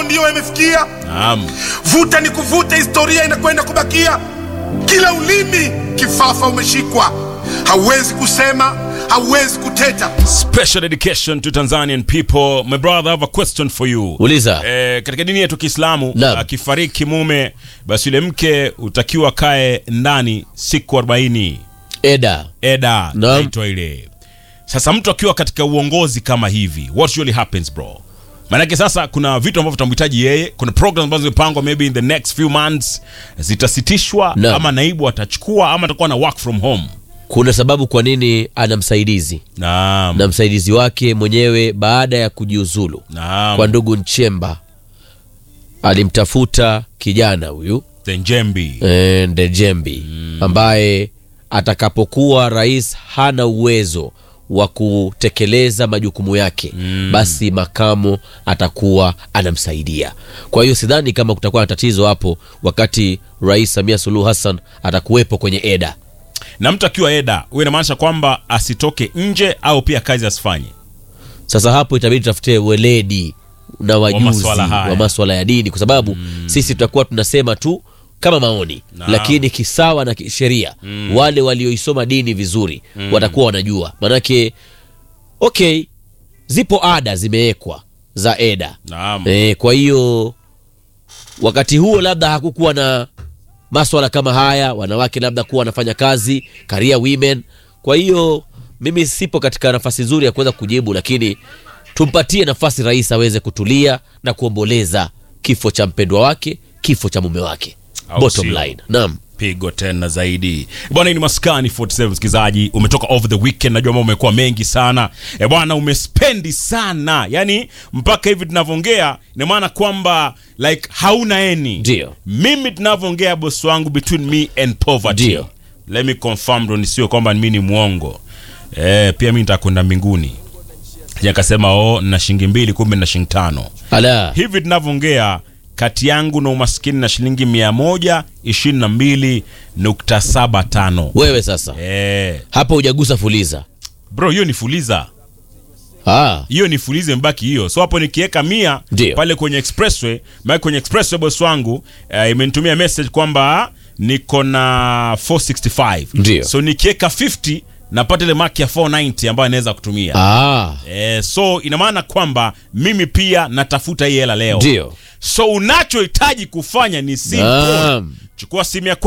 mambo ndiyo yamefikia. Naam. Vuta ni kuvuta, historia inakwenda kubakia. Kila ulimi kifafa umeshikwa, hauwezi kusema, hauwezi kuteta. Special dedication to Tanzanian people. My brother, I have a question for you. Uliza. Eh, katika dini yetu Kiislamu Naam. akifariki mume basi yule mke utakiwa kae ndani siku 40. Eda. Eda Naam. naitwa ile. Sasa mtu akiwa katika uongozi kama hivi, what usually happens bro? Maanake sasa kuna vitu ambavyo tutamhitaji yeye, kuna programs ambazo zimepangwa maybe in the next few months zitasitishwa Naam. ama naibu atachukua ama atakuwa na work from home. Kuna sababu kwa nini ana msaidizi Naam. na msaidizi wake mwenyewe baada ya kujiuzulu Naam. kwa ndugu Nchemba alimtafuta kijana huyu The Njembi. eh, Ndejembi ambaye atakapokuwa rais hana uwezo wa kutekeleza majukumu yake basi makamo atakuwa anamsaidia. Kwa hiyo sidhani kama kutakuwa na tatizo hapo wakati Rais Samia Suluhu Hassan atakuwepo kwenye eda. na mtu akiwa eda huyo inamaanisha kwamba asitoke nje au pia kazi asifanye Sasa hapo itabidi tutafute weledi na wajuzi maswala haya. wa maswala ya dini, kwa sababu sisi tutakuwa tunasema tu kama maoni Naam. lakini kisawa na kisheria wale walioisoma dini vizuri watakuwa wanajua, manake okay, zipo ada zimewekwa za eda naam e, kwa hiyo wakati huo labda hakukuwa na maswala kama haya, wanawake labda kuwa wanafanya kazi career women. Kwa hiyo mimi sipo katika nafasi nzuri ya kuweza kujibu, lakini tumpatie nafasi rais aweze kutulia na kuomboleza kifo cha mpendwa wake, kifo cha mume wake. Au Bottom sio? line, naam. pigo tena zaidi bwana hii ni maskani 47 msikilizaji umetoka over the weekend najua mambo umekuwa mengi sana e bwana umespendi sana yani mpaka hivi tunavyoongea ina maana kwamba like hauna eni Ndio. mimi tunavyoongea bosi wangu between me and poverty Ndio. let me confirm ndo nisiwe kwamba mi ni mwongo e, pia mi nitakwenda mbinguni akasema o na shilingi mbili kumbe na shilingi tano Ala, hivi tunavyoongea kati yangu na umaskini na shilingi mia moja ishirini na mbili nukta saba tano wewe sasa Eh, hapo hujagusa fuliza. bro hiyo ni fuliza Ah, hiyo ni fulize mbaki hiyo so hapo nikiweka mia Ndio. pale kwenye expressway maana kwenye expressway boss wangu eh, imenitumia message kwamba niko na 465 Ndio. so nikiweka 50 napata ile maki ya 490 ambayo inaweza kutumia ah, eh, so ina maana kwamba mimi pia natafuta hii hela leo ndio. so unachohitaji kufanya ni simple Naam. chukua simu ya